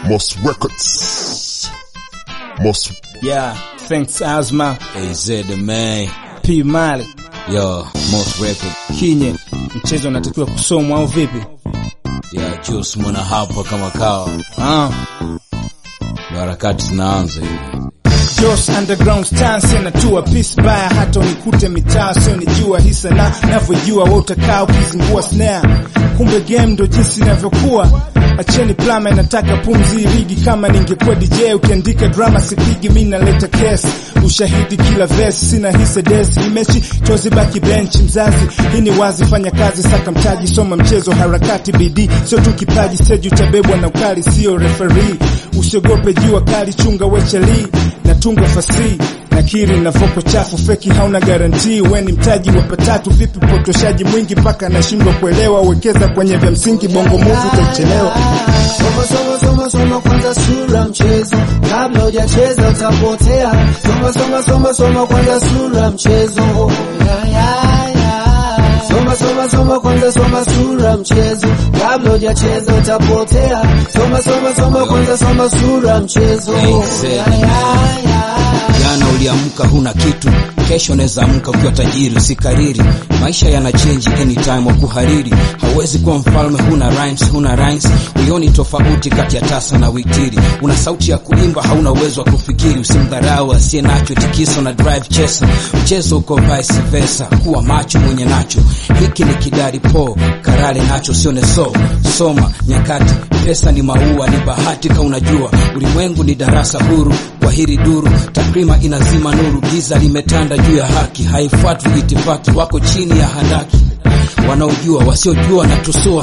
Most Records. Most Yeah, thanks Azma, AZ the man. P Mali, Yo, most record. Kinye. Mchezo unatakiwa kusomwa au vipi? Ya Juice mwana hapa kama kawa. Ah, Ndo harakati zinaanza hivi. Jos underground stance inatua peace baya hata unikute mitaa sio nijua hii sana navyojua wewe utakaa ukizingua snare kumbe game ndo jinsi inavyokuwa acheni plama inataka pumzi rigi kama ningekuwa DJ ukiandika drama sipigi mimi naleta case ushahidi kila verse sina hisa desi imechi chozi baki bench mzazi hii ni wazi fanya kazi saka mtaji soma mchezo harakati bidii sio tu kipaji seji utabebwa na ukali sio referee usiogope jua kali chunga wecheli natunga fasihi nakiri na voko chafu feki hauna garantii we ni mtaji wa patatu vipi potoshaji mwingi mpaka nashindwa kuelewa wekeza kwenye vya msingi bongo muvu utachelewa Soma soma soma soma kwanza sura mchezo, kabla hujacheza utapotea. Soma soma soma soma kwanza sura mchezo. Ya, ya, ya. Soma soma soma kwanza soma sura mchezo, kabla hujacheza utapotea. Soma soma soma kwanza soma sura mchezo. Exactly. Ya, ya, ya. Jana uliamka huna kitu, kesho unaweza amka ukiwa tajiri. Usikariri, maisha yana change anytime wa kuhariri. Hauwezi kuwa mfalme huna rhymes, huna rhymes. Uioni tofauti kati ya tasa na witiri. Una sauti ya kuimba, hauna uwezo wa kufikiri. Usimdharau asiye nacho, tikiso na drive chesa. Mchezo uko vice versa, kuwa macho mwenye nacho. Hiki ni kidari po, karale nacho sione so. Soma nyakati, pesa ni maua, ni bahati ka unajua. Ulimwengu ni darasa huru kwa hili duru, takrima inazima nuru, giza limetanda juu ya haki, haifuatwi itifaki, wako chini ya handaki, wanaojua wasiojua na tusua.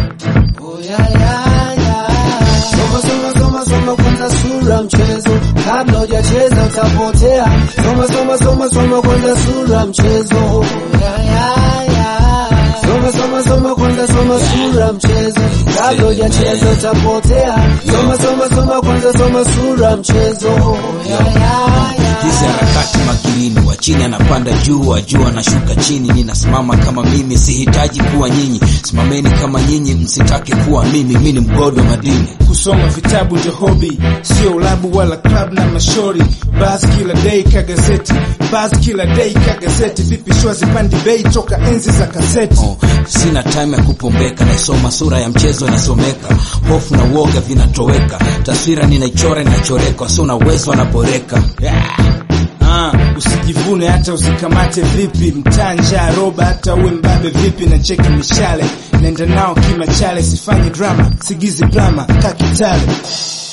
Oh, ya, ya, ya. Soma soma soma soma kwanza sura mchezo, kabla hujacheza utapotea. Soma soma soma soma kwanza sura mchezo. Oh, ya, ya, ya. Soma soma soma kwanza soma sura mchezo, kabla hujacheza utapotea. Soma soma soma kwanza soma sura mchezo. Oh, ya, ya, ya. Hizi harakati makilini, wa chini anapanda juu, wa juu anashuka chini. Ninasimama kama mimi, sihitaji kuwa nyinyi. Simameni kama nyinyi, msitake kuwa mimi. Mimi ni mgodo madini. kusoma vitabu ndio hobi sio ulabu wala club na mashori bas kila day ka gazeti bas kila day ka gazeti vipi shua zipandi bei toka enzi za kaseti Oh, sina time ya kupombeka, naisoma sura ya mchezo inasomeka, hofu na uoga vinatoweka, taswira ninaichora inachoreka, wasio na uwezo wanaboreka. Yeah. Ah, usijivune hata usikamate vipi mtanja roba hata uwe mbabe vipi na cheki mishale naenda nao kimachale sifanye drama sigizi drama kakitale